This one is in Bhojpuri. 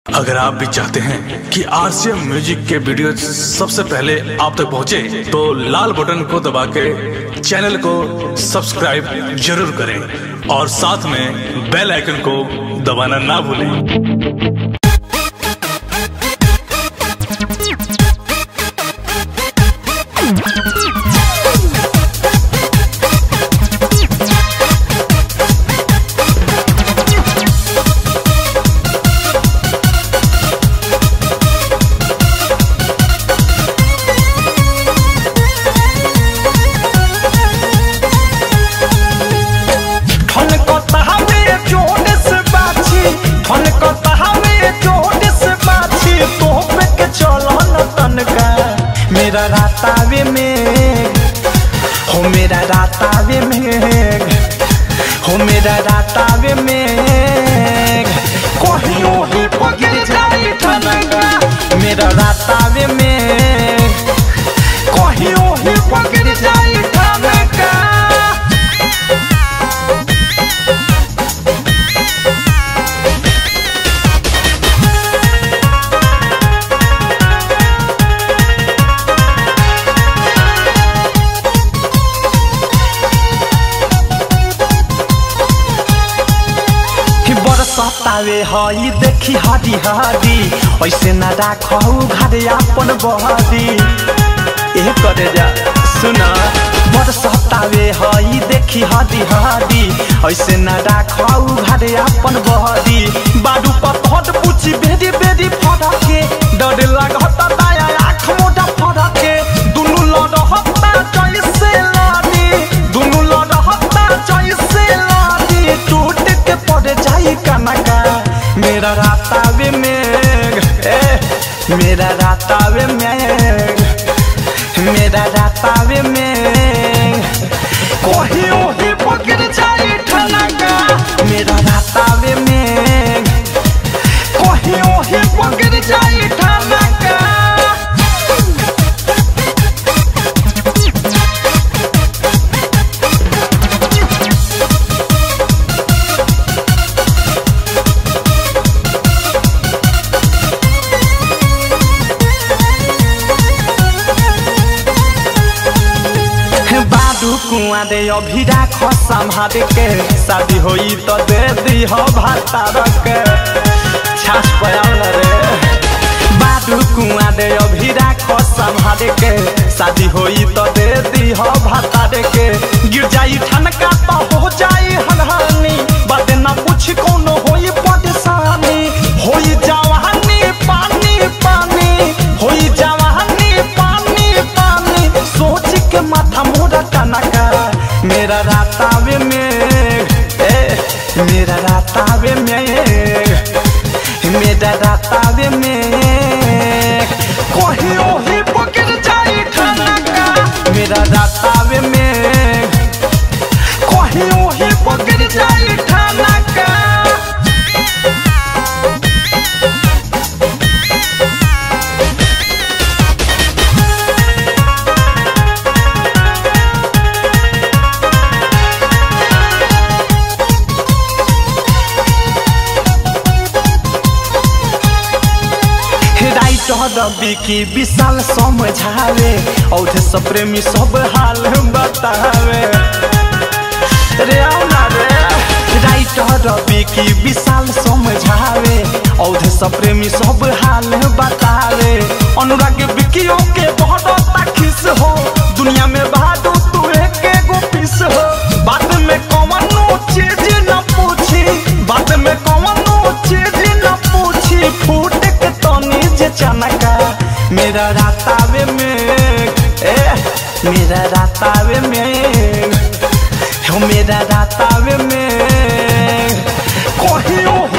अगर आप भी चाहते हैं कि आरसीएम म्यूजिक के वीडियो सबसे पहले आप तक पहुंचे, तो लाल बटन को दबा के चैनल को सब्सक्राइब जरूर करें और साथ में बेल आइकन को दबाना ना भूलें ठन कतहावे जोड़ से बाछी ठन कतहावे जोड़ से बाछी तो पे के चलो न तनका मेरा रातावे में हो मेरा रातावे में हो मेरा रातावे में कहियो ही पकड़ जाए ठनका मेरा रातावे में कहियो ही पकड़ जाए ठनका कि बरसतावे हई देखी हरी हरी ऐसे न राखू घरे अपन बहरी ए करे जा सुना बरसतावे हई देखी हरी हरी ऐसे न राखू घरे अपन बहरी बाडू पर हट पूछी बेरी बेरी फड़के डर लागत दाया आँख मोटा फड़के दुनु लड़हता जैसे लाडी दुनु लड़हता जैसे लाडी टूट के पड़ जाई कनका मेरा रातावे में ए मेरा रातावे में मेरा रातावे में कहियो ही पकड़ जाई ठनका मेरा रातावे में कहियो ही पकड़ जाई ठनका बाडू कुआ दे अभी राख संभाल के शादी होई तो दे दी हो भातार के छाछ पयाल रे बाडू कुआ दे अभी राख संभाल के शादी होई तो दे दी हो भातार के गिर जाई ठनका तो हो जाई हनहानी बात ना पूछ कोनो होई परेशानी होई जवानी पानी पानी होई जवानी पानी पानी सोच के माथा मोरा टनका मेरा रातावे में ए मेरा रातावे में मेरा रातावे में कहियो ही पकड़ जाई ठनका मेरा रातावे में कहियो ही पकड़ जाई ठनका राइटर बिकी विशाल समझावे औधे सब प्रेमी सब हाल बतावे रे औना रे राइटर बिकी विशाल समझावे औधे सब प्रेमी सब हाल बतावे अनुराग बिकियो के बहुत ताखिस हो दुनिया में बहादुर तू एक गो पीस हो बात में कौनो चीज न पूछी बात में कौनो चीज न पूछी फूट के तनी जे चनका मेरा रातावे में ए मेरा रातावे में हो मेरा रातावे में कहियो